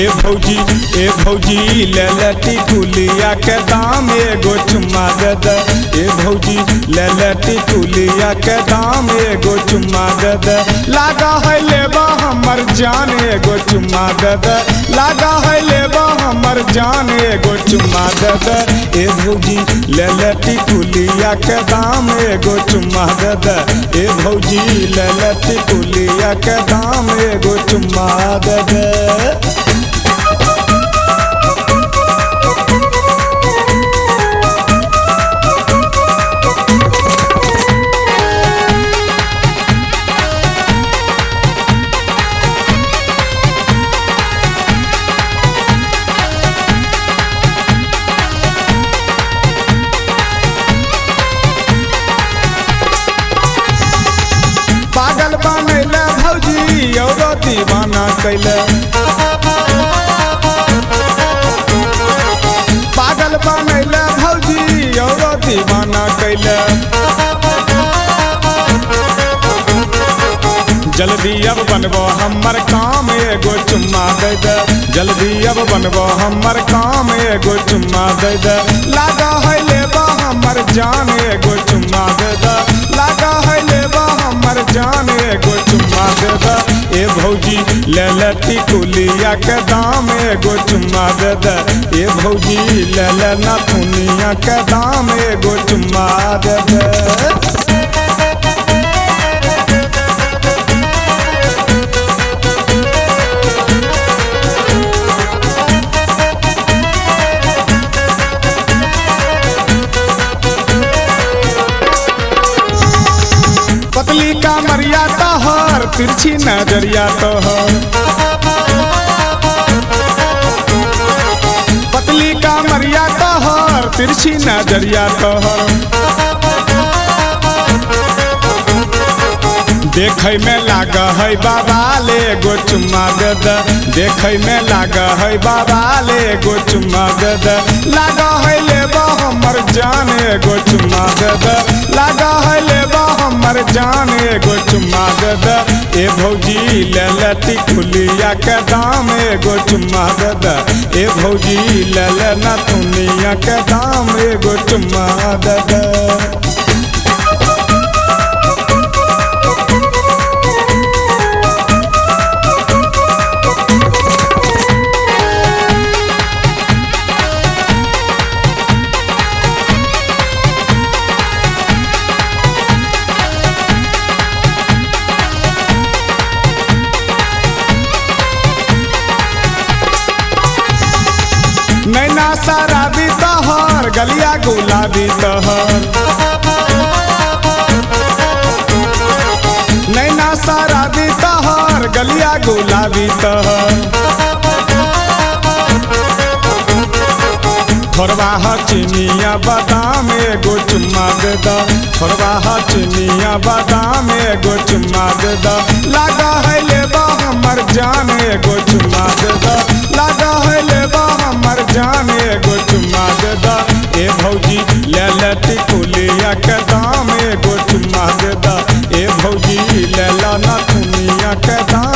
ए भौजी ए भौजी ले लटी कुलिया के दाम एगो चुम्मा दे दे ए भौजी ले लटी कुलिया के दाम एगो चुम्मा दे दे लागा है लेबा हमर जान एगो चुम्मा दे दे लागा है लेबा हमर जान एगो चुम्मा दे दे ए भौजी ले लटी कुलिया के दाम एगो चुम्मा दे दे ए भौजी ले लटी कुलिया के दाम एगो चुम्मा दे दे पागल बनैले भौजी औरो दीवाना कैले पागल बनैले भौजी औरो दीवाना कैले जल्दी अब बनबो हमर काम एगो चुम्मा दे दे जल्दी अब बनबो हमर काम एगो चुम्मा दे दे लागा है लेबा हमर जान एगो चुम्मा दे दे लागा है लेबा हमर जान एगो चुम्मा दे दे ए भौजी ले लती कुलिया के दाम एगो चुम्मा दे दे ए भौजी ले ले नथुनिया के दाम एगो चुम्मा दे दे पतली का मरिया तोहर तिरछी नजरिया तोहर पतली का मरिया तोहर तिरछी नजरिया तोहर देखै में लाग है बाबा ले गो चुम्मा दे दे देखै में लाग है बाबा ले गो चुम्मा दे दे लाग है लेबा हमर जान एगो चुम्मा दे दे लाग है लेबा हमर जान एगो चुम्मा दे दे ए भौजी ले लती कुलिया के दाम एगो चुम्मा दे दे ए भौजी ले ले नथुनिया के दाम एगो चुम्मा दे दे नैना शराबी तोहर गलिया गुलाबी तोहर नैना शराबी तोहर गलिया गुलाबी तोहर थोड़वा ह चिनिया बादाम एगो चुम्मा दे द थोड़वा ह चिनिया बादाम एगो चुम्मा दे द लागा है लेबा हमर जान एगो चुम्मा दे द लागा है लेबा हमर जान एगो चुम्मा दे द ए भौजी ले लती कुलिया के दाम एगो चुम्मा दे द ए भौजी ले ला नथुनिया के दाम